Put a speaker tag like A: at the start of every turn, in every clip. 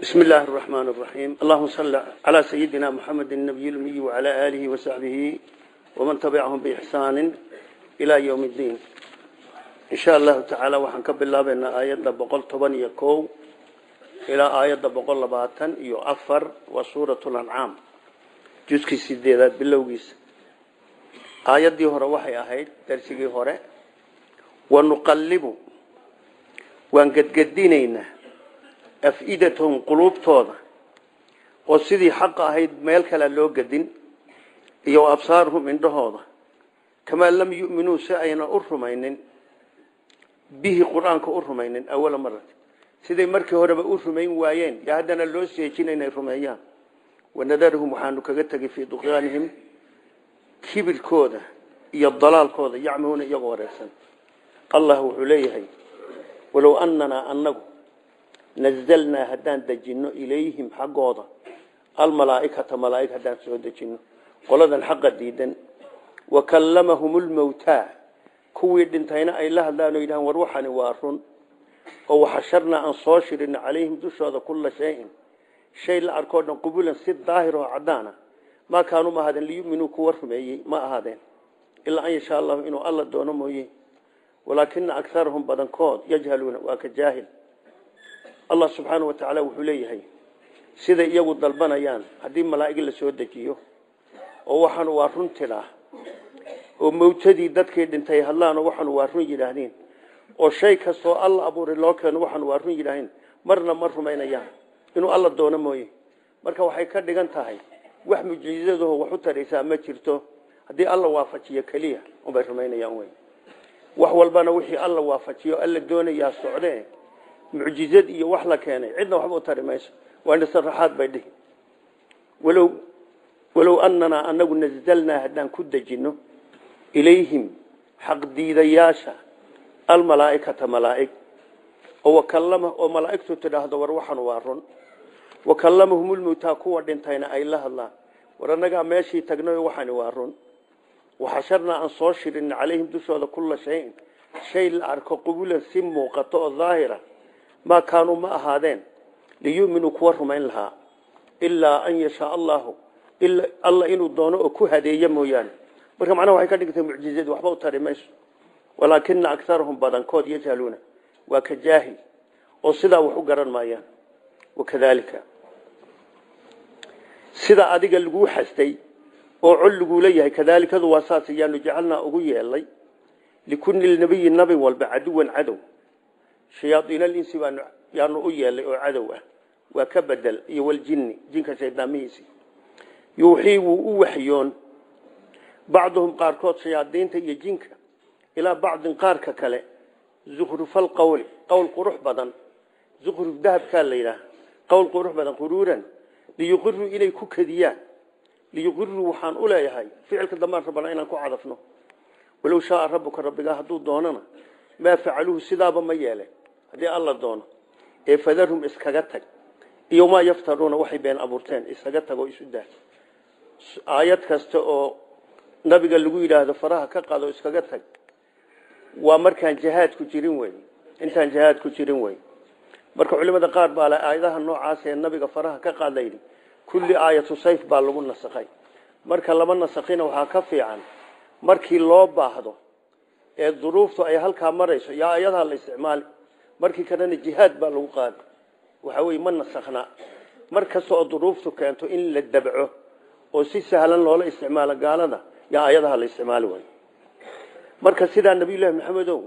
A: بسم الله الرحمن الرحيم اللهم صل على سيدنا محمد النبي الأمي وعلى آله وصحبه ومن تبعهم بإحسان إلى يوم الدين إن شاء الله تعالى وحنكب الله بأن آيات بقول طبان يكو إلى آيات بقول لباتن يؤفر وسورة الأنعام جزء سيدات باللوغيس آيات دي هره وحي أهيد درسي هره ونقلب وانقدقدينينا af-idatahum quluubtooda oo sidii xaqa ahayd meel kale loo gadin iyo absaaruhum indhahooda kamaa lam yu'minuu si ayna u rumaynin bihi qur-aanka u rumaynin awala marati siday markii horeba u rumayn waayeen yo haddana loo seejina inay rumeeyaan wanadarhum waxaanu kaga tegay fii duqyaanihim kibirkooda iyo dalaalkooda yacmahuuna iyagoo wareersan allah wuxuu leeyahay walow ananaa anagu nazalnaa haddaan dejinno ilayhim xaggooda almalaaikata malaaig haddaan soo dejinno qoladan xaqa diidan wa kallamahum lmawtaa kuwii dhintayna ay la hadlaan oo yidhahaan war waxani waa run oo waxasharnaa aan soo shirino calayhim dushooda kulla shayin shay la arkoo dhan qubulan si daahir oo caddaana maa kaanuu ma ahaadeen liyuminuu kuwa rumeeyey ma ahaadeen ilaa an yashaa allahu inuu alla doono mooye walaakina akarahum badankood yajhaluuna waa ka jaahil allah subxaana wa tacaala wuxuu leeyahay siday iyagu dalbanayaan haddii malaa'ig la soo dejiyo oo waxaanu waa run tidhaah oo mawtadii dadkii dhintay hadlaanoo waxaanu waa run yidhaahdeen oo shay kastoo alla abuuray loo keeno waxaanu waa run yidhaahdeen marna ma rumaynayaan inuu alla doono mooye marka waxay ka dhigan tahay wax mucjizadaho wax u taraysaa ma jirto haddii alla waafajiyo keliya unbay rumaynayaan wey wax walbana wixii alla waafajiyo alla doonayaa socdee mucjizad iyo wax la keenay cidna waxba u tari mayso waa nasaraxaad bay dhihi walow walow ananaa anagu nazalnaa haddaan ku dejinno ilayhim xaqdiidayaasha almalaaikata malaaig oo wakallama oo malaa'igtu tidhaahdo war waxan waa run wakallamahum lmawtaa kuwa dhintayna ay la hadlaan war annagaa meeshii tagnay waxani waa run waxasharnaa aan soo shirin calayhim dushooda kulla shayin shay la arko qubulan si muuqato oo daahira maa kaanuu ma ahaadeen liyuminuu kuwa rumayn lahaa ilaa an yashaa allahu alla inuu doono oo ku hadeeya mooyaane marka macnaha waxay ka dhigtay mucjizadii waxba u tari mayso walaakina akarahum badankood yajhaluuna waa ka jaahil oo sidaa wax u garan maayaan wakadalika sida adiga laguu xastay oo col laguula yahay kadaalikadu waa saas yaanu jacalnaa ugu yeelay likulli nabiyi nabi walba caduwan cadow shayaaiinalinsi baan yaanu u yeelay oo cadow ah waa ka bedel iyo waljinni jinka shaydaamihiisi yuuxii wuu u waxyoon bacduhum qaarkood shayaadiinta iyo jinka ilaa bacdin qaarka kale zukrufal qawli qowl qurux badan zukruf dahabkaa la yidhaah qowl qurux badan quruuran liyuqiruu inay ku kadiyaan liyuqiruu waxaan u leeyahay ficilka dambaan rabana inaan ku cadafno walow shaaa rabbuka rabbigaa hadduu doonana maa facaluuhu sidaaba ma yeele haddii alla doono ee fadarhum iskaga tag iyo maa yaftaruuna waxay been abuurteen iskaga tagoo isu daa aayad kasta oo nabiga lagu yidhaahdo faraha ka qado iskaga tag waa markaan jihaad ku jirin wey intaan jihaad ku jirin wey marka culimada qaar baa le aayadaha noocaas ee nabiga faraha ka qaad layidhi kulli aayatu sayf baa lagu nasakhay marka lama nasakhina waxaa ka fiican markii loo baahdo ee duruuftu ay halkaa marayso yaa ayadaha la isticmaali markii kalena jihaad baa lagu qaadi waxa weye ma nasakhna mar kasta oo duruuftu keento in la dabco oo si sahlan loola isticmaalo gaalada yaa ayadaha la isticmaali way marka sidaa nabiyullaahi maxamedow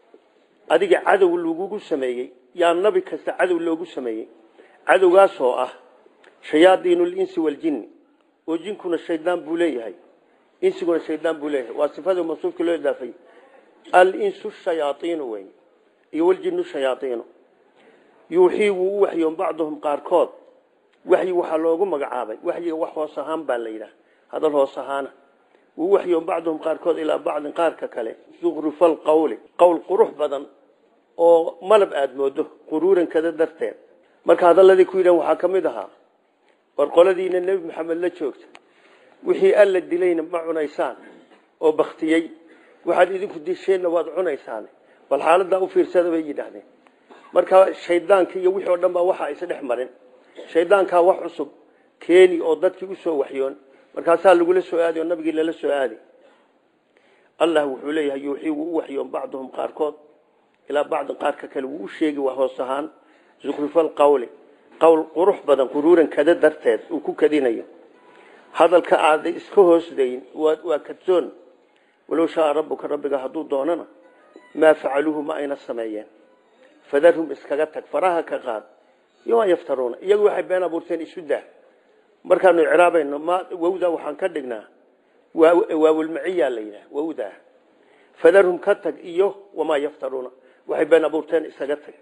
A: adiga cadow lagugu sameeyey yaa nabi kasta cadow loogu sameeyey cadowgaasoo ah shayaadiinulinsi waljinni oo jinkuna shaydaan buu leeyahay insiguna shaydaan buu leeyahay waa sifada mawsuufka loo idaafay alinsu shayaaiinu wey iyo waljinu shayaaiinu yuuxii wuu u waxyoon bacduhum qaarkood waxyi waxaa loogu magacaabay waxyiga wax hoos ahaan baa la yidhaah hadal hoos ahaana wuu waxyoon bacduhum qaarkood ilaa bacdin qaarka kale zukrufal qawli qowl qurux badan oo malab aada moodo quruurankada darteed marka hadaladii ku yidhahan waxaa ka mid ahaa war qoladiina nebi maxamed la joogta wixii alla dilayna ma cunaysaan oo baktiyey waxaad idinku disheenna waad cunaysaan bal xaaladaa u fiirsada bay yidhaahdeen marka shaydaanka iyo wixii oo dhan baa waxa isdhex marin shaydaankaa wax cusub keeni oo dadkii usoo waxyoon markaasaa lagula soo aaday oo nabigii lala soo aaday allah wuxuu leeyahay yuuxii wuu u waxyoon bacduhum qaarkood ilaa bacdin qaarka kale wuu u sheegi waa hoos ahaan zukrufal qawli qowl qurux badan quruuran kada darteed uu ku kadinayo hadalka aaday iska hoosdayn waa kadsoon walow shaaa rabbuka rabbiga hadduu doonana maa facaluuhu ma ayna sameeyeen fadarhum iskaga tag faraha ka qaad iyo waa yaftaruuna iyagu waxay been abuurteen isu dah markaanu icraabayno ma wawda waxaan ka dhignaa waawilmaciyaa la yidhaha wawda fadarhum ka tag iyo wamaa yaftaruuna waxay been abuurteen isaga tag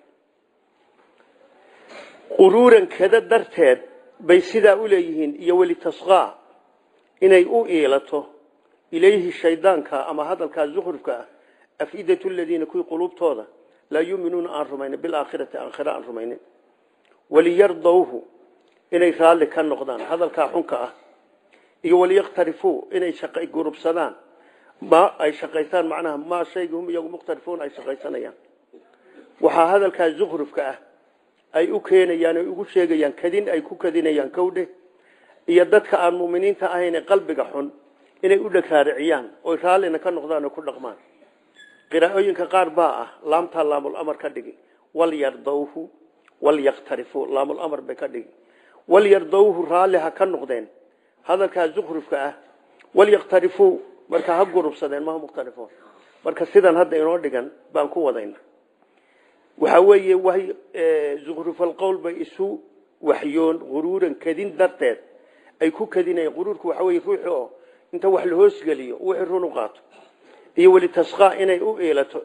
A: quruuran kada darteed bay sidaa u leeyihiin iyo welitasqaa inay u iilato ilayhi shaydaanka ama hadalkaa zukrufka ah afidatu ladiina kuwii quluubtooda laa yuuminuuna aan rumaynin bilaakhirati aakhira aan rumaynin waliyardawhu inay raalli ka noqdaan hadalkaa xunka ah iyo waliyaktarifuu inay gurubsadaan ma ay shaqaystaan macnaha maa shayga hum iyagu mukhtarifuun ay shaqaysanayaan waxaa hadalkaa zukrufka ah ay u keenayaan ay ugu sheegayaan kadin ay ku kadinayaan kowdhe iyo dadka aan muminiinta ahayn ee qalbiga xun inay u dhagraariciyaan oy raallina ka noqdaan oo ku dhaqmaan qiraa'ooyinka qaar baa ah laamtaa laamul amar ka dhigi walyardawhu walyaktarifuu laamul amar bay ka dhigi walyardawhu raalli ha ka noqdeen hadalkaa zukrufka ah walyaktarifuu marka ha gurubsadeen maha mukhtarifuun marka sidan hadda inoo dhigan baan ku wadayna waxaa weeye way zukrufalqowl bay isu waxyoon quruuran kadin darteed ay ku kadinayaan quruurku waxa weye ruuxi oo inta wax la hoosgeliyo wixii run u qaato iyo welitasqaa inay u iilato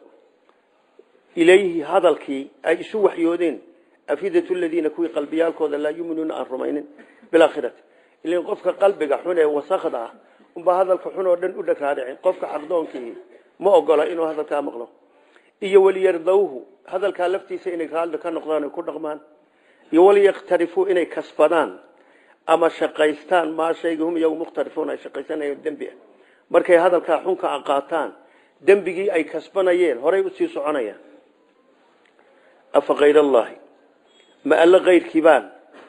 A: ilayhi hadalkii ay isu waxyoodeen afidatu ladiina kuwii qalbiyaalkooda laa yuminuuna aan rumaynin bilaakhirati ilan qofka qalbiga xun ee wasakda ah unbaa hadalka xun oo dhan u dhagraaricin qofka xaqdoonkii ma ogola inuu hadalkaa maqlo iyo waliyardawhu hadalkaa laftiisa inay raalli ka noqdaan ay ku dhaqmaan iyo waliyaktarifuu inay kasbadaan ama shaqaystaan maa shayga hum iyagu mukhtarifuun ay shaqaysanayeen dembi ah markay hadalkaa xunka a qaataan dembigii ay kasbanayeen horay usii soconayaan afa kayr allahi ma alla kayrkii baan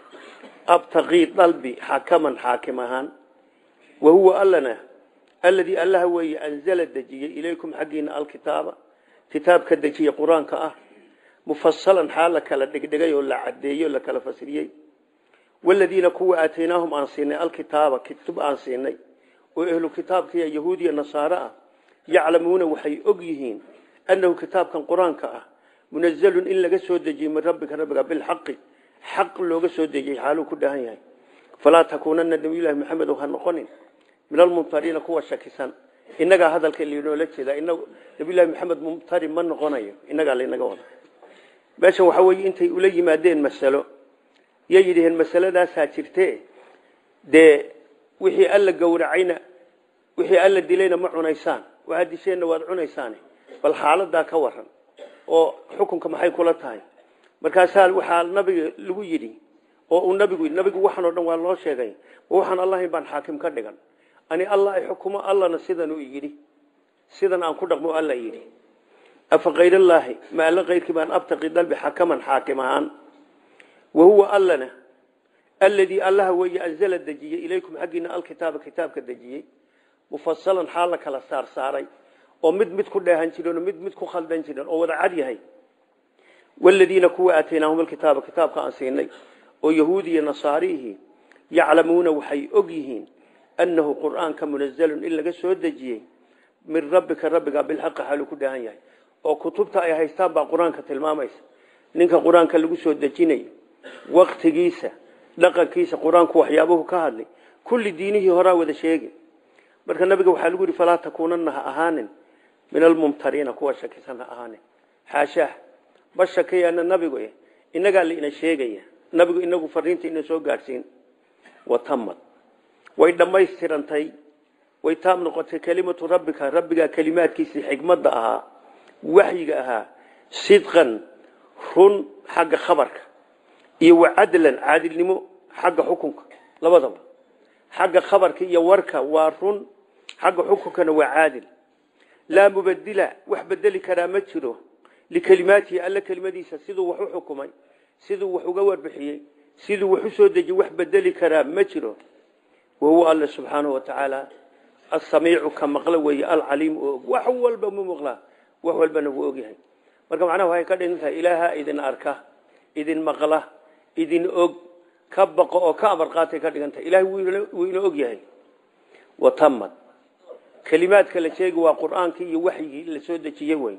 A: abtaqii dalbi xakaman xaakim ahaan wa huwa allana alladii allaha weeye anzala dejiyey ilaykum xaggiina alkitaaba kitaabka dejiye qur-aanka ah mufasalan xaal la kala dhigdhigay oo la cadeeyo la kala fasiriyey waladiina kuwa aataynaahum aan siinay alkitaaba kitub aan siinay oo ehlu kitaabkiiya yahuudiya nasaare ah yaclamuuna waxay og yihiin annahu kitaabkan qur-aanka ah munazalun in laga soo dejiyey min rabbika rabbiga bilxaqi xaq looga soo dejiyey xaaluu ku dhahan yahay falaa takuunana nabiyullahi maxamed ha noqonin min almumtariina kuwa shakisan innagaa hadalka linoola jeeda nabiyullahi maxamed mumtari ma noqonayo innagaa laynaga wada meeshan waxaa weeye intay ula yimaadeen masalo yay yidhaheen masaladaasaa jirte dee wixii alla gowracayna wixii alla dilayna ma cunaysaan waxaad disheenna waad cunaysaane bal xaaladaa ka waran oo xukunka maxay kula tahay markaasaa waxaa nabiga lagu yidhi oo uu nabigu yidhi nabigu waxaan oo dhan waa loo sheegay waxaan allahayn baan xaakim ka dhigan ani allah ay xukumo allana sidan uu yidhi sidan aan ku dhaqmo alla yidhi afa kayrallaahi ma alla kayrkii baan abtaqi dalbi xakaman xaakim ahaan wa huwa allana alladii allaha weeye anzala dejiyey ilaykum xaggiina alkitaaba kitaabka dejiyey mufasalan xaal la kala saar saaray oo mid mid ku dheehan jiren oo mid mid ku khaldan jiren oo wada cad yahay waladiina kuwa aataynaahum alkitaaba kitaabka aan siinay oo yahuudiya nasaariihi yaclamuuna waxay og yihiin annahu qur'aanka munazalun in laga soo dejiyey min rabbika rabbiga bilxaqi xaaluu ku dheehan yahay oo kutubta ay haystaan baa qur-aanka tilmaamaysa ninka qur-aanka lagu soo dejinayo waktigiisa dhaqankiisa qur-aanku waxyaabuhu ka hadlay kulli diinihii horaa wada sheegi marka nabiga waxaa lagu yihi falaa takuunana ha ahaanin min almumtariina kuwa shakisan ha ahaanin xaashaah ma shakiyaana nabigu inagaa laina sheegaya nabigu inagu fariinta ina soo gaadhsiin watamad way dhammaystirantay way taam noqotay kelimatu rabbika rabbigaa kelimaadkiisii xikmadda ahaa waxyiga ahaa sidqan run xagga khabarka iyo wacadlan caadilnimo xagga xukunka labadaba xagga khabarka iyo warka waa run xagga xukunkana waa caadil laa mubadila wax bedeli karaa ma jiro likelimaatihi alla kelimadiisa siduu wax u xukumay siduu wax uga warbixiyey siduu wax u soo deji wax bedeli karaa ma jiro wahuwa alle subxaanahu watacaala asamiicu ka maqlo weeye alcaliimu oo og wax walba mu maqlaa wax walbana wuu ogyahay marka macnaha waxay ka dhigan tahay ilaaha idin arka idin maqla idin og ka baqo oo ka amar qaatay ka dhigan tahay ilahay wuu ina og yahay watamad kelimaadka la sheegi waa qur-aankii iyo waxyigii la soo dejiyey wey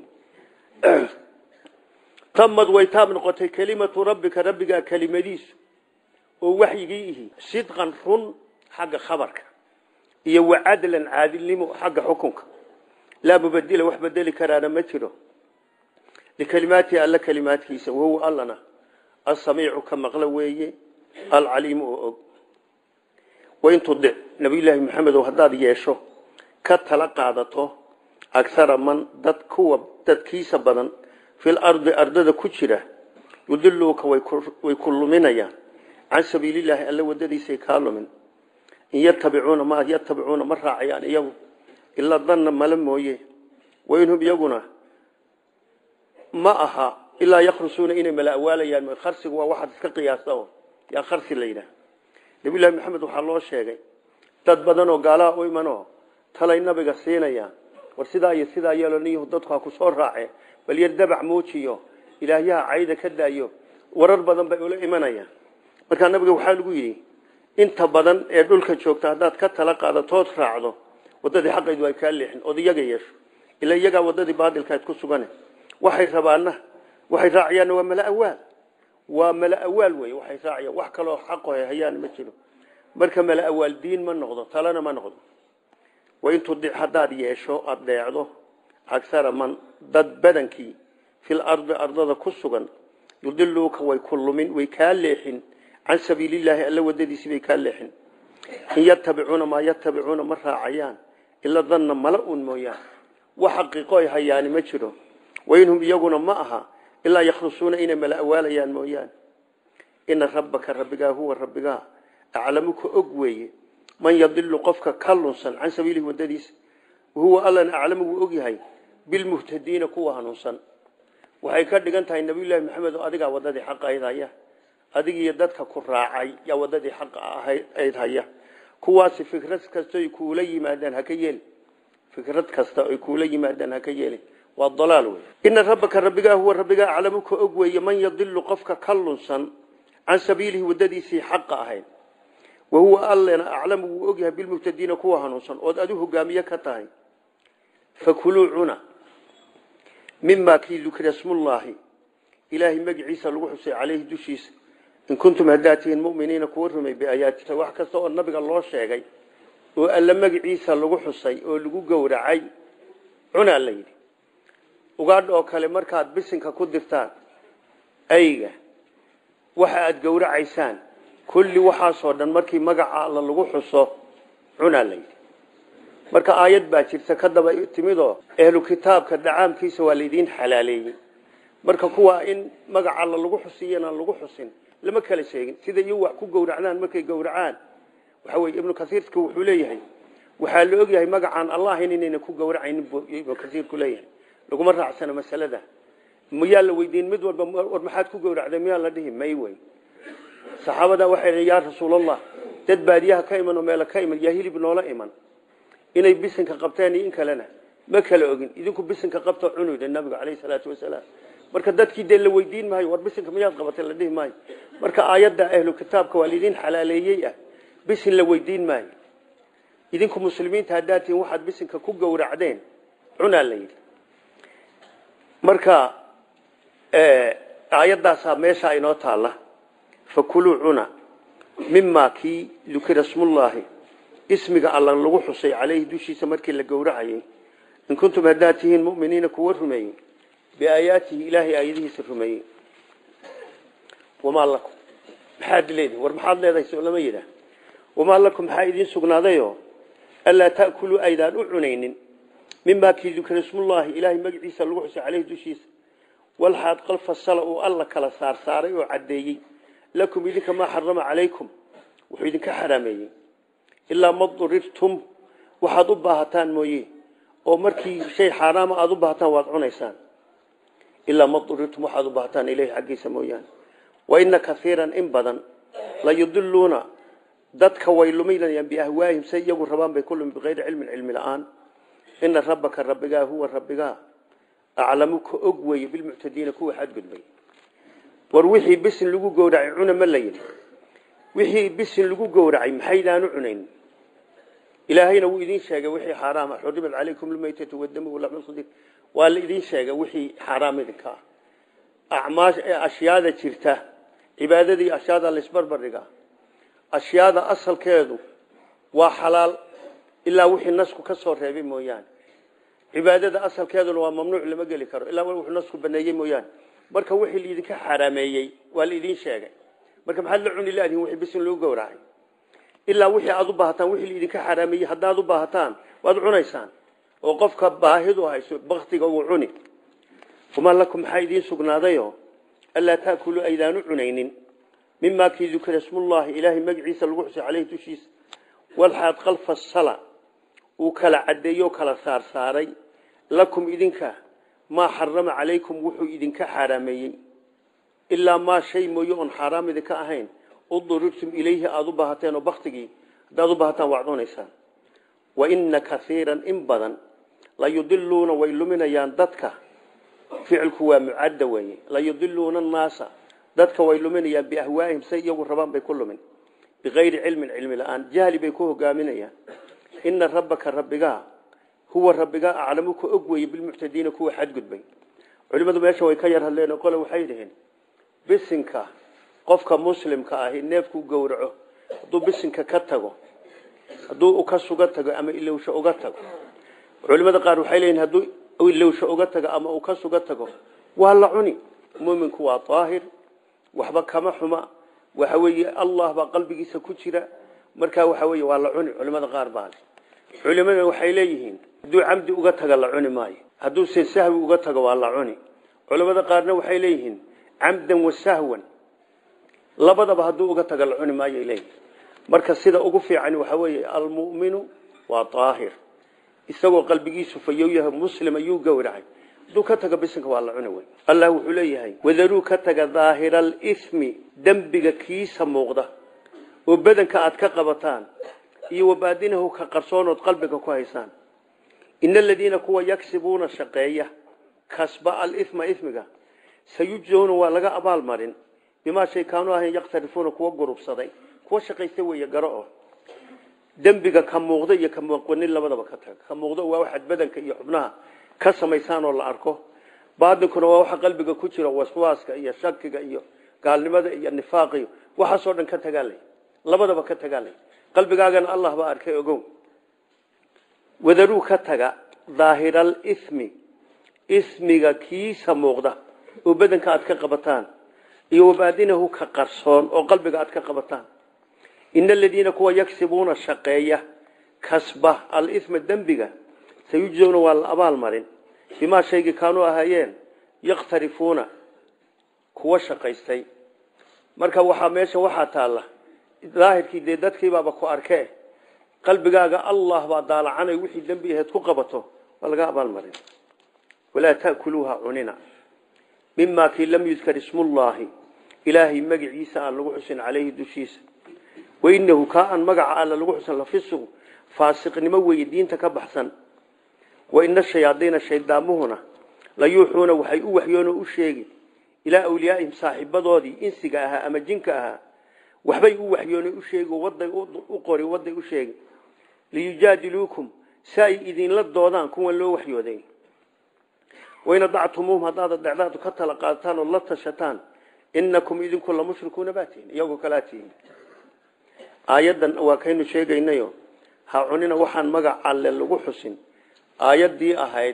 A: tamad way taab noqotay kelimatu rabbika rabbigaa kelimadiisu oo waxyigii ihi sidqan run xagga khabarka iyo wacadlan caadilnimo xagga xukunka laa mubadila wax bedeli karaana ma jiro likelimaatihi alla kelimaadkiisa wahuwa allana asamiicu ka maqlo weeye alcaliimu oo og wain tudic nabiyulaahi maxamedow haddaad yeesho ka tala qaadato aghara man dad kuwa dadkiisa badan fil ardi ardada ku jira yudiluuka way ku luminayaan can sabiililaahi alla wadadiisay kaa lumin in yatabicuuna ma yatabicuuna ma raacayaan iyagu ilaa danna mala mooye wainhum iyaguna ma aha ilaa yakhrusuuna inay mala awaalayaan kharsigu waa waxaad iska qiyaasta oo yaa kharsi la yidhaah nabiyullaahi maxamed waxaa loo sheegay dad badan oo gaalaha u imanoo talay nabiga siinayaan war sidaa iyo sidaa yeelo niyahu dadku ha ku soo raace bal yar dabac muujiyo ilaahyaha cayda ka daayo warar badan bay ula imanayaan markaa nabiga waxaa lagu yidhi inta badan ee dhulka joogta haddaad ka tala qaadatood raacdo wadadii xaqaydu ay kaa leexin ood iyaga yeesho ila iyagaa wadadii baadilkaad ku sugane waxay rabaana waxay raacayaanna waa mala awaal waa mala awaal wey waxay raacayaan wax kaloo xaqo hayaan ma jiro marka mala awaal diin ma noqdo talana ma noqdo wain tudic haddaad yeesho aada dheecdo aghara man dad badankii fil ardi ardada ku sugan yudiluuka way ku lumin way kaa leexin can sabiilillaahi alla wadadiisii bay kaa leexin in yatabicuuna maa yatabicuuna ma raacayaan ila danna mala un mooyaan wax xaqiiqo ay hayaani ma jiro wainhum iyaguna ma aha ilaa yakhrusuuna inay mala awaalayaan mooyaane ina rabbaka rabbigaa huwa rabbigaa aclamu ka og weeye man yadilu qofka ka lunsan can sabiilihi wadadiisa wahuwa allana aclamu wuu og yahay bilmuhtadiina kuwa hanuunsan waxay ka dhigan tahay nabiyullaahi maxamed oo adigaa wadadii xaqa ayd haya adigiiyo dadka ku raacay yaa wadadii xaqa ayd haya kuwaasi fikrad kasta ay kuula yimaadaan haka yeeli fikrad kasta ay kuula yimaadaan haka yeeli waa dalaal wey ina rabbaka rabbigaa huwa rabbigaa aclamu ka og weeye man yadilu qofka ka lunsan can sabiilihi wadadiisii xaqa ahayd wahuwa allena aclamu wuu ogyahay bilmuhtadiina kuwa hanuunsan ood adu hogaamiye ka tahay fakuluu cuna mimaa kii dukira smullaahi ilaahay magiciisa lagu xusay caleyhi dushiisa in kuntum haddaad tihiin muminiina kuwa rumay biaayaatika wax kasta oo nabiga loo sheegay oo alla magiciisa lagu xusay oo lagu gowracay cunaa la yidhi ugaadh oo kale markaad bisinka ku dirtaan ayga waxa aada gowracaysaan kulli waxaasoo dhan markii magaca alla lagu xuso cunaa la yidhi marka aayad baa jirta ka daba timidoo ehlu kitaabka dacaamkiisa waa laydiin xalaaleeyey marka kuwa in magaca alla lagu xusiyana lagu xusin lama kala sheegin sida iyo wax ku gowracdaan markay gowracaan waxa weye ibnu kasiirka wuxuu leeyahay waxaa la ogyahay magacaan allahin inayna ku gowracaynin buu ibnu kasiirku leeyahay laguma raacsana masalada miyaa la weydiin mid walba war maxaad ku gowracday miyaa la dhihi may wey saxaabada waxay dhi yaa rasuulallah dad baadiyaha ka iman oo meelo ka iman yaa hilib noola iman inay bisinka qabteen iyo in kalena ma kala ogin idinku bisinka qabto cunu yidhi nabigu calayhi salaatu wasalaam marka dadkii dee la weydiin maayo war bisinka miyaad qabatay la dhihi maayo marka aayadda ahlu kitaabka waa laydin xalaaleeyey ah bisin la weydiin maayo idinku muslimiinta haddaad tihiin waxaad bisinka ku gowracdeen cunaa la yidhi marka aayaddaasaa meeshaa inoo taalla fakuluu cuna mimaa kii dukira smullaahi ismiga alla lagu xusay caleyhi dushiisa markii la gowracayay in kuntum haddaad tihiin muminiina kuwa rumeeyey biaayaatihi ilaahay aayadihiisa rumeeyey wamaa lakum maxaad leedihi war maxaad leedahay soo lama yidhaah wamaa lakum maxaa idiin sugnaadayoo anlaa ta'kuluu aydaan u cunaynin mimaa kii dukira smullaahi ilaahay magaciisa lagu xusay caleyhi dushiisa walxaad qal fasala uu alla kala saarsaaray oo caddeeyey lakum idinka maa xarama calaykum wuxuu idinka xaraameeyey ilaa ma durirtum waxaad u baahataan mooye oo markii shay xaaraama aada u baahataan waad cunaysaan ilaa ma durirtum waxaad u baahataan ilahi xaggiisa mooyaane wa ina kaiiran in badan la yudiluuna dadka way luminayaan biahwaahim say iyagu rabaan bay ku lumi bikayri cilmin cilmi la-aan ina rabbaka rabbigaa huwa rabbigaa aclamu ka og weeye bilmuctadiina kuwa xadgudbay war wixii bisin lagu gowracay cuna ma la yidhi wixii bisin lagu gowracay maxaydaanu cunayn ilaahayna wuu idin sheegay wixii xaaraama xurimat calaykum lmaytatu wadamu walaxmulkhindiir waa la idin sheegay wixii xaaraam idinka ah acmaash ashyaada jirta cibaadadii ashyaada laisbarbar dhigaa ashyaada asalkeedu waa xalaal ilaa wixii nasku ka soo reebay mooyaane cibaadada asalkeeduna waa mamnuuc lama geli karo ilaa wuxuu nasku baneeyey mooyaane marka wixii laidinka xaraameeyey waa la idin sheegay marka maxaad la cuni laadihin wixii bisin lagu gowracay ilaa wixii aad u baahataan wixii laidinka xaraameeyey haddaad u baahataan waad cunaysaan oo qofka baahidu hayso baktiga uu cuni wamaa lakum maxaa idiin sugnaadayo anlaa taakulu aydaanu cunaynin mimaa kii dukira ismullaahi ilaahay magaciisa lagu xusay caleyhi dushiisa walxaad kalfa sala uu kala caddeeyo kala saarsaaray lakum idinka maa xarama calaykum wuxuu idinka xaaraameeyey ilaa maa shay mooye oon xaaraam idinka ahayn uduribtum ilayhi aada u baahateen oo baktigii haddaad u baahataan waad cunaysaan wa ina kaiiran in badan la yudiluuna way luminayaan dadka ficilku waa mucadda weeye la yudiluuna annaasa dadka way luminayaan biahwaahim say iyagu rabaan bay ku lumin bikayri cilmin cilmi la-aan jahli bay ku hogaaminayaan ina rabbaka rabbigaa huwa rabbigaa aclamu ka og weeye bilmuctadiina kuwa xadgudbay culimmadu meesha way ka yar hadleen oo qole waxay dhaheen bisinka qofka muslimka ahi neefkuu gowraco hadduu bisinka ka tago hadduu ka suga tago ama ilowsho uga tago culimada qaar waxay leeyihin hadduu ilowsho uga tago ama uu ka suga tago waa la cuni muminku waa daahir waxba kama xuma waxa weeye allah baa qalbigiisa ku jira markaa waxa weeye waa la cuni culimada qaar baa le culimada waxay leeyihiin hadduu camdi uga taga la cuni maayo hadduu se sahwi uga tago waa la cuni culimada qaarna waxay leeyihiin camdan wa sahwan labadaba hadduu uga taga la cuni maayo leeyihin marka sida ugu fiican waxa weeye almu'minu waa daahir isagoo qalbigiisu fayow yahay muslim ayuu gowracay hadduu ka taga bisinka waa la cuni wey allah wuxuu leeyahay wadaruu ka taga daahira alismi dembiga kiisa muuqda oo badanka aad ka qabataan iyo wabaadinahu ka qarsoonood qalbiga ku haysaan ina aladiina kuwa yagsibuuna shaqeeya kasba alima ismiga sayujzawna waa laga abaalmarin bimaa shay kaanuu ahayn yaktarifuuna kuwa gurubsaday kuwa shaqaysta weeye garo oo dembiga ka muuqda iyo ka muuqanin labadaba ka taga ka muuqda waa waxaad badanka iyo xubnaha ka samaysaan oo la arko baadinkuna waa waxa qalbiga ku jira waswaaska iyo shakiga iyo gaalnimada iyo nifaaqiyo waxaasoo dhan ka tagaalay labadaba ka tagaalay qalbigaagana allah baa arkay ogow wadaruu ka taga daahiral ismi ismiga kiisa muuqda oo badanka aad ka qabataan iyo wabaadinahu ka qarsoon oo qalbiga aad ka qabataan ina aladiina kuwa yagsibuuna shaqeeya kasba alisma dembiga sayujzawna waa la abaal marin bimaa shaygii kaanuu ahaayeen yakhtarifuuna kuwa shaqaystay marka waxaa meesha waxaa taalla daahirkii dee dadkiibaaba ku arkee qalbigaaga allah baa daalacanay wixii dembi aheed ku qabato waa laga abaalmarin walaa taakuluuha cunina mimaa kii lam yudkar ismullaahi ilaahay magaciisa aan lagu xusin caleyhi dushiisa wainahu kaa aan magaca alla lagu xusan lafisuq faasiqnimo weeye diinta ka baxsan waina shayaadiina shaydaamuhuna la yuuxuuna waxay u waxyoonoo u sheegi ilaa awliyaaihim saaxiibadoodii insiga ahaa ama jinka ahaa waxbay u waxyoonay u sheegi waday u qori waday u sheegi liyujaadiluukum si ay idinla doodaan kuwan loo waxyooday wain adactumuuhum haddaad dhecdaadu ka tala qaadataan oo la tashataan inakum idinku la mushrikuuna baa tihin iyagoo kalaa tihin aayaddan waa kaynu sheegaynayo ha cunina waxaan magac alle lagu xusin aayaddii ahayd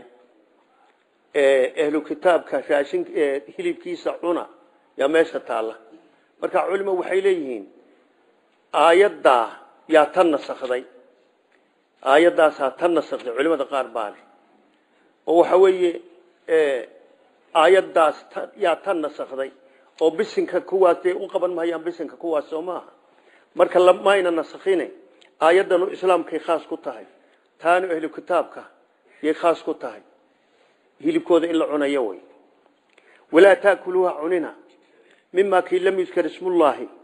A: ehlu kitaabka raashin hilibkiisa cuna yaa meesha taalla marka culimo waxay leeyihiin aayaddaa yaa tan nasakday aayaddaasaa tan nasakday culimada qaar baa leh oo waxa weeye aayaddaas yaa tan nasakday oo bisinka kuwaas dee u qaban mahayaan bisinka kuwaas soo maaha marka mayna nasakhine aayaddanu islaamkay khaas ku tahay taanu ahlu kitaabka yay khaas ku tahay hilibkooda in la cunayo way walaa taakuluuha cunina mimaa kii lam yudkar ismullaahi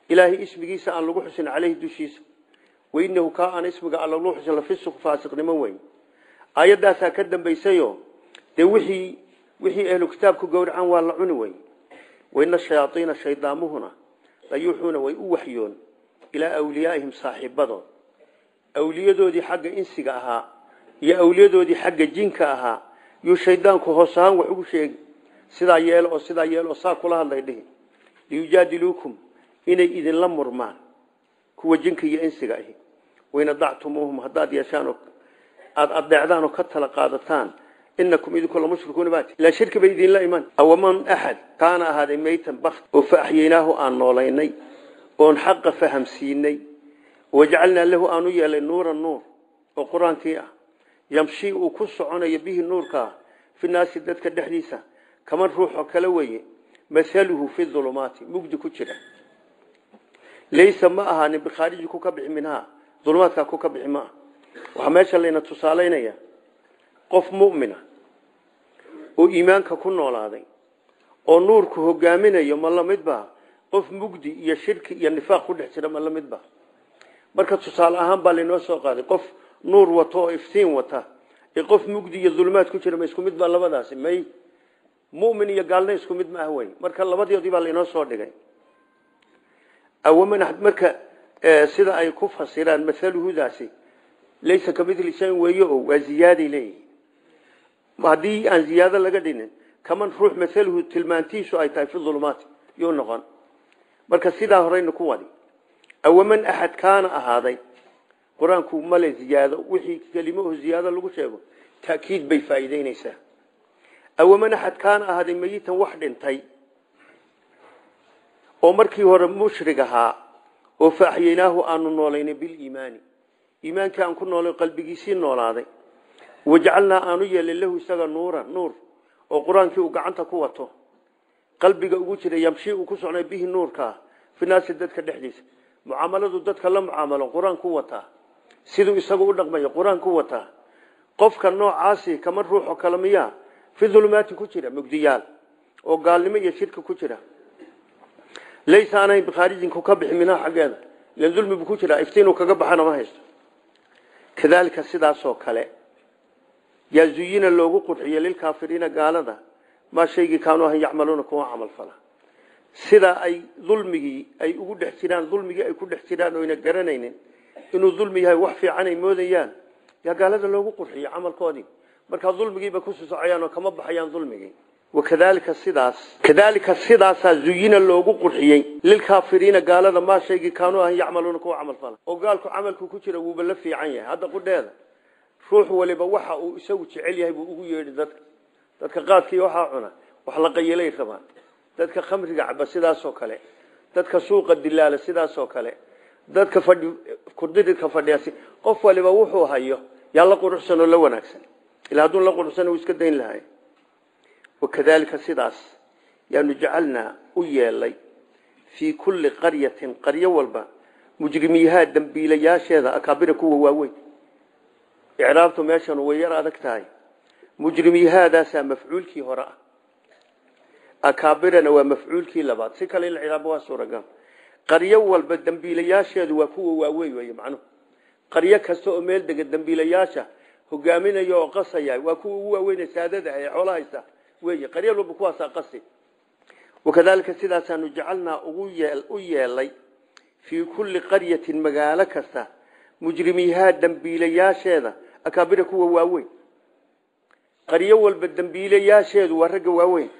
A: ilaahay ismigiisa aan lagu xusin caleyhi dushiisa wainahu kaa aan ismiga aan lagu xusin lafisuq faasiqnimo weyn aayaddaasaa ka dambaysayo dee wixii wixii ahlu kitaabku gowracan waa la cuni wey waina shayaaiina shaydaamuhuna layuuxuuna way u waxyoon ilaa awliyaaihim saaxiibadood awliyadoodii xagga insiga ahaa iyo awliyadoodii xagga jinka ahaa yuu shaydaanku hoos ahaan wax ugu sheegi sidaa yeelo oo sidaa yeelo oo saa kula hadlay dhihi liyujaadiluukum inay idinla murmaan kuwa jinka iyo insiga ahi wain adactumuuhum haddaad yeeshaan oo aada adeecdaan oo ka tala qaadataan inakum idinku lamushrikuuna baati ilaa shirki bay idinla iman awaman axad kaana ahaaday maytan bakt oo fa axyaynaahu aan noolaynay oon xaqa fahamsiinay wajacalnaa lahu aan u yeelay nuuran nuur oo qur-aankii ah yamshii uu ku soconayo bihi nuurkaa fi naasi dadka dhexdiisa kaman ruuxoo kale weeye mathaluhu fi ulumaati mugdi ku jira laysa ma ahaanin bikhaariji ku ka bixi minhaa ulumaadkaa ku ka bixi maaha waxaa meesha layna tusaalaynaya qof mu'mina oo iimaanka ku noolaaday oo nuurku hogaaminayo ma la midba qof mugdi iyo shirki iyo nifaaq ku dhex jira ma la midba marka tusaale ahaan baa laynoo soo qaaday qof nuur wato oo iftiin wata ee qof mugdi iyo dulmaad ku jira ma isku mid baa labadaasi may mu'min iyo gaalna isku mid ma ah wey marka labadoodii baa laynoo soo dhigay awaman marka sida ay ku fasiraan mathaluhudaasi laysa kamidli shayin weeye oo waa ziyaaday leeyihin haddii aan ziyaado laga dhinin kaman ruux mathaluhu tilmaantiisu ay tahay fi ulumaati yuu noqon marka sidaa horeyna ku wadi awaman axad kaana ahaaday qur-aanku male ziyaado wixii kelimahu ziyaado lagu sheego ta'kiid bay faa'iideyneysaa awaman axad kaana ahaaday meyitan wax dhintay oo markii hore mushrig ahaa oo faaxyaynaahu aanu noolaynay biliimaani iimaankii aan ku noolay qalbigiisii noolaaday wajacalnaa aanu yeelay lahu isaga nuura nuur oo qur-aankii uu gacanta ku wato qalbiga ugu jira yamshii uu ku socnay bihi nuurkaa fi naasi dadka dhexdiisa mucaamaladu dadka la mucaamalo qur-aan ku wataa siduu isagu u dhaqmayo qur-aan ku wataa qofka noocaasi kama ruuxoo kale miyaa fi dulumaati ku jira mugdiyaal oo gaalnimo iyo shirki ku jira laysa anayn bikhaarijinku ka bixi minhaa xaggeeda ilan dulmi buu ku jiraa iftiinuu kaga baxana ma haysto kadaalika sidaasoo kale yaa zuyina loogu qurxiye lilkaafiriina gaalada maa shaygii kaanuu ahan yacmaluuna kuwa camal fala sida ay dulmigii ay ugu dhex jiraan dulmigii ay ku dhex jiraan oyna garanaynin inuu dulmi yahay wax fiican ay moodayaan yaa gaalada loogu qurxiye camalkoodii markaa dulmigiiba ku susocayaan oo kama baxayaan dulmigii wakadalika sidaas kadalika sidaasaa zuyina loogu qurxiyey lilkaafiriina gaalada maa shaygii kaanuu ahan yacmaluuna kuwa camal fala oo gaalku camalku ku jira wuuba la fiican yahay hadda qudheeda ruux waliba waxa uu isagu jecel yahay buu ugu yeedhi dadka dadka qaadkii waxaa cuna wax la qayilay rabaan dadka khamriga caba sidaasoo kale dadka suuqa dilaala sidaasoo kale dadka fadhi kudiridka fadhiya qof waliba wuxuu hayo yaa la quruxsan oo la wanaagsan ilaa hadduu la quruxsan uu iska dayn lahay wakadalika sidaas yaanu jacalnaa u yeelay fii kulli qaryatin qaryo walba mujrimiyahaa dambiilayaasheeda akaabira kuwa waaweyn icraabtu meeshan way yar adag tahay mujrimiyahaadaasaa mafcuulkii hore ah akaabirana waa mafcuulkii labaad si kale in icraabo waa suuragal qaryo walba dambiilayaasheedu waa kuwa waaweyn wey macnuhu qaryo kasta oo meel dega dambiilayaasha hogaaminaya oo qasaya waa kuwa ugu waaweyn saadada ee xoolo haysta wey qaryo walba kuwaasaa qasi wakadalika sidaasaanu jacalnaa ugu yeel u yeelay fii kulli qaryatin magaalo kasta mujrimiyahaa dambiilayaasheeda akaabira kuwa waaweyn qaryo walba dambiilayaasheedu waa ragga waaweyn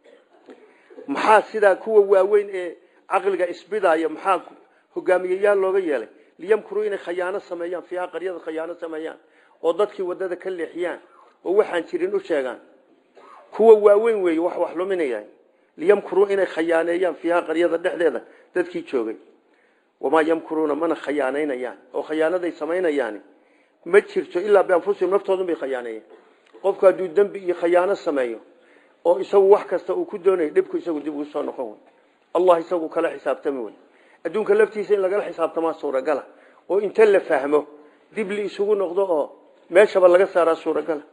A: maxaa sidaa kuwa waaweyn ee caqliga isbidaya maxaa hogaamiyayaal looga yeelay liyamkuruu inay khayaano sameeyaan fiiha qaryada khayaano sameeyaan oo dadkii wadada ka leexiyaan oo waxaan jirin u sheegaan kuwa waaweyn weeye wax wax luminaya liyamkuruu inay khayaaneeyaan fiiha qaryada dhexdeeda dadkii joogay wamaa yamkuruuna mana khayaanaynayaan oo khayaanaday samaynayaan ma jirto ilaa bianfusihim naftoodun bay khayaaneeyeen qofku hadduu dembi iyo khayaano sameeyo oo isagu wax kasta uu ku doonayo dhibku isagu dib ugu soo noqon wey allah isagu kala xisaabtami wey adduunka laftiisa in lagala xisaabtamaa suuragala oo inta la fahmo dib li isugu noqdo oo meeshaba laga saaraa suuragala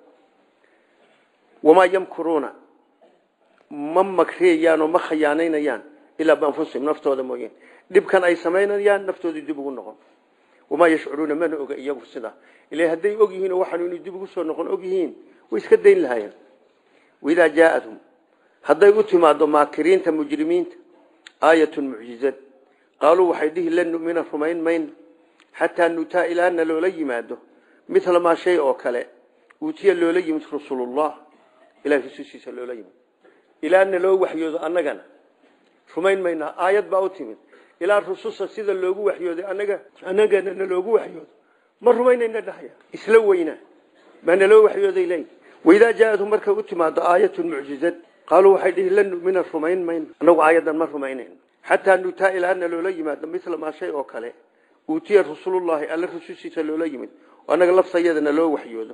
A: wamaa yamkuruuna ma makreeyaan oo ma khayaanaynayaan ilaa bianfusihim naftooda mooyeen dhibkan ay samaynayaan naftoodii dib ugu noqon wamaa yashcuruuna mana oga iyagu sidaa ila hadday og yihiin oo waxaanu inay dib ugu soo noqon og yihiin way iska dayn lahaayeen waidaa jaaadhum hadday u timaado maakiriinta mujrimiinta aayatun mucjizad qaaluu waxay dhihi lan numina rumayn mayno xataa nutaa ilaana loola yimaado mila maa shay oo kale uutiya loola yimid rasulullah ilahay rasuulkiisa loola yimid ilaana loo waxyoodo annagana rumayn mayna aayad baa u timid ilaa rususa sida loogu waxyooday anaga annagana naloogu waxyoodo ma rumaynayna dhahaya isla weyna baa naloo waxyooday leey waidaa jaaadhum markay u timaado aayatun mucjizad qaaluu waxay dhihi lan numina rumayn mayno annagu aayadan ma rumaynayno xataa nutaa ilaana loola yimaado mila maa shay oo kale uutiya rasuulullahi alla rusushiisa loola yimid oo annaga laftayadana loo waxyoodo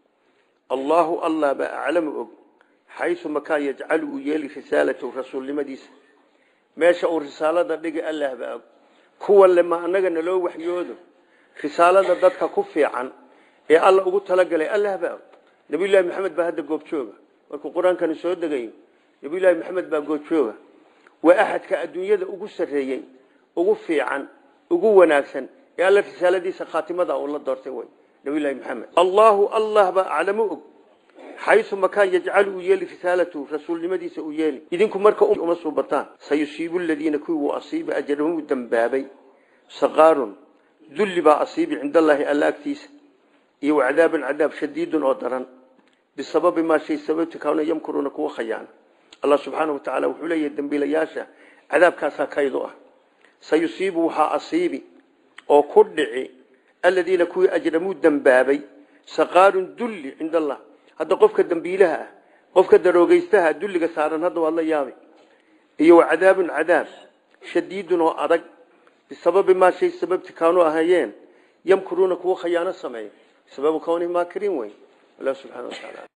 A: allahu allah baa aclamu og xaysu makaan yajcalu uu yeeli risaalatahu rasuulnimadiisa meesha uu risaalada dhigi allah baa og kuwa lema annagana loo waxyoodo risaalada dadka ku fiican ee alla ugu talagalay allah baa og nabiyullaahi maxamed baa hadda goobjooga markuu qur-aankani soo degayo nabiyullaahi maxamed baa goobjooga waa axadka adduunyada ugu sarreeyey ugu fiican ugu wanaagsan ee alla risaaladiisa khaatimada uu la doortay wey nabiyullaahi maxamed allahu allah baa aclamu og xaysu makaan yajcalu uu yeeli risaalatahu rasuulnimadiisa uu yeeli idinku marka uma suubataan sayusiibu ladiina kuwii wuu asiiba ajarahum uu dambaabay saqaarun dulli baa asiibi cinda allaahi alla agtiisa iyo cadaabun cadaab shadiidun oo daran bisababi maa shay sababti kaana yamkuruuna kuwa khayaana allah subxaana wa tacaala wuxuu leeyahay dembiilayaasha cadaabkaasaa kaydu ah sayusiibu waxaa asiibi oo ku dhici aladiina kuwii ajramuu dembaabay saqaarun dulli cinda allah hadda qofka dembiilaha ah qofka daroogeystaha dulliga saaran hadda waad la yaabay iyo wa cadaabun cadaab shadiidun oo adag bisababi maa shay sababti kaanuu ahayeen yamkuruuna kuwa khayaano sameeya sababu kawnihi maakiriin wey allah subxana wa tacaala